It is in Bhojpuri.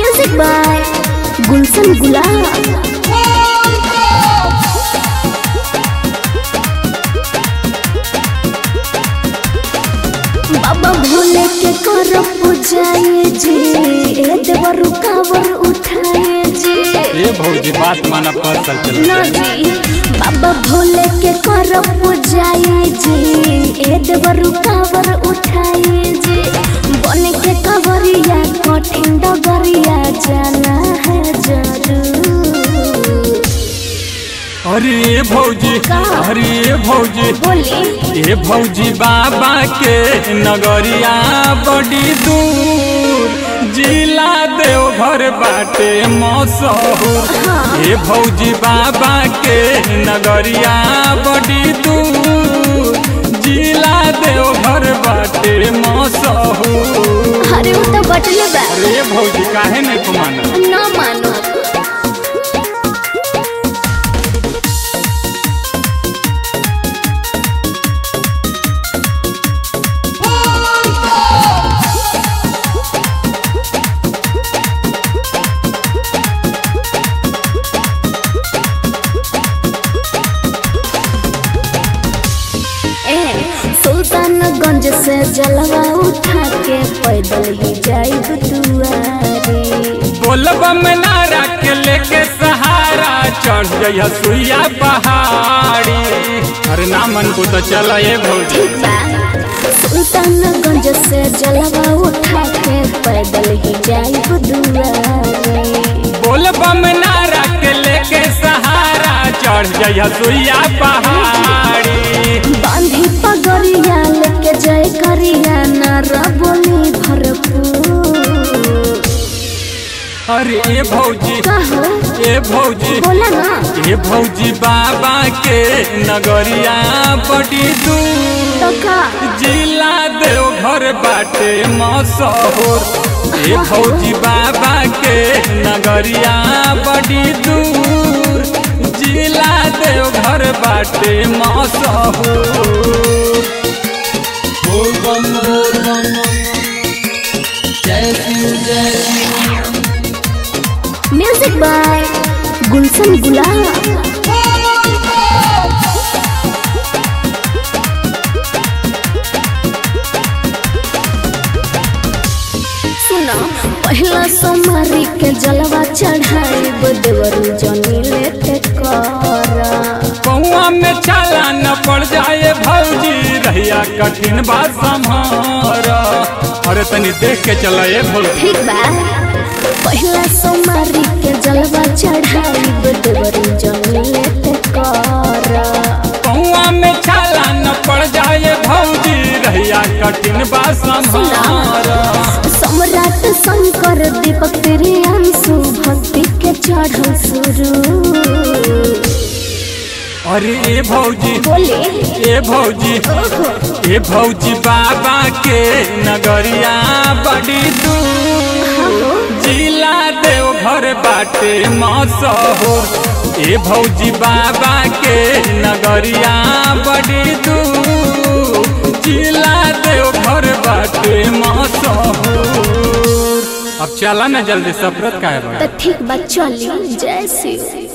म्यूजिक बाय गुलशन गुलाब बाबा भोले के कर पूजाए जी ए देवर कावर उठाए जी ए भौजी बात माना फसल चल ना जी बाबा भोले के कर पूजाए जी ए देवर कावर उठाए जी बन के कवरिया कठिन डगरिया जाना है जरूर अरे ए भौजी का? अरे ए भौजी बोली ए भौजी बाबा के नगरिया बड़ी दूर जिला देवघर बाटे मशहूर ए भौजी बाबा के नगरिया बड़ी दूर जिला देवघर बाटे मशहूर अरे वो तो बटले बा अरे ए भौजी काहे नहीं कुमाना ना मानो ए सुल्तानगंज से जलवा उठा के पैदल ही जाई दुआरे बोलबम नारा के लेके सहारा चढ़ जइया सुइया पहाड़ी अरे ना मन को तो चल ये भौजी ठीक बा सुल्तानगंज से जलवा उठा के पैदल ही जाई दुआरे बोलबम नारा के लेके सहारा चढ़ जइया सुइया पहाड़ी बांधी पगड़िया लेके जय करिया नारा बोली भरपूर अरे ए भौजी कहो ए भौजी बोला ना ए भौजी बाबा के नगरिया बड़ी दूर तो का जिला देवघर बाटे मशहूर ए भौजी बाबा के नगरिया बड़ी दूर जिला देवघर बाटे मशहूर बोल बम बोल बम जय शिव जय शिव म्यूजिक बाय गुलशन गुलाब सुनो पहला सोमवारी के जलवा चढ़ाई देवरू जनी लेते करा कौआ में चाला न पड़ जाए भौजी रहिया कठिन बात संहार अरे तनी देख के चला ए भौजी ठीक बा पहला सोमवारी के जलवा चढ़ाई देवरू जनी लेते करा कौआ में छाला न पड़ जाए भौजी रहिया कठिन बा संहार सम्राट शंकर दीपक तेरे अंशु भक्ति के चढ़ल शुरू अरे ए भौजी बोले ए भौजी ए भौजी बाबा के नगरिया बड़ी दूर जिला देवघर बाटे मशहूर ए भौजी बाबा के नगरिया बड़ी दूर जिला देवघर बाटे मशहूर अब चला ना जल्दी सफरत का है तो ठीक बा चली जय शिव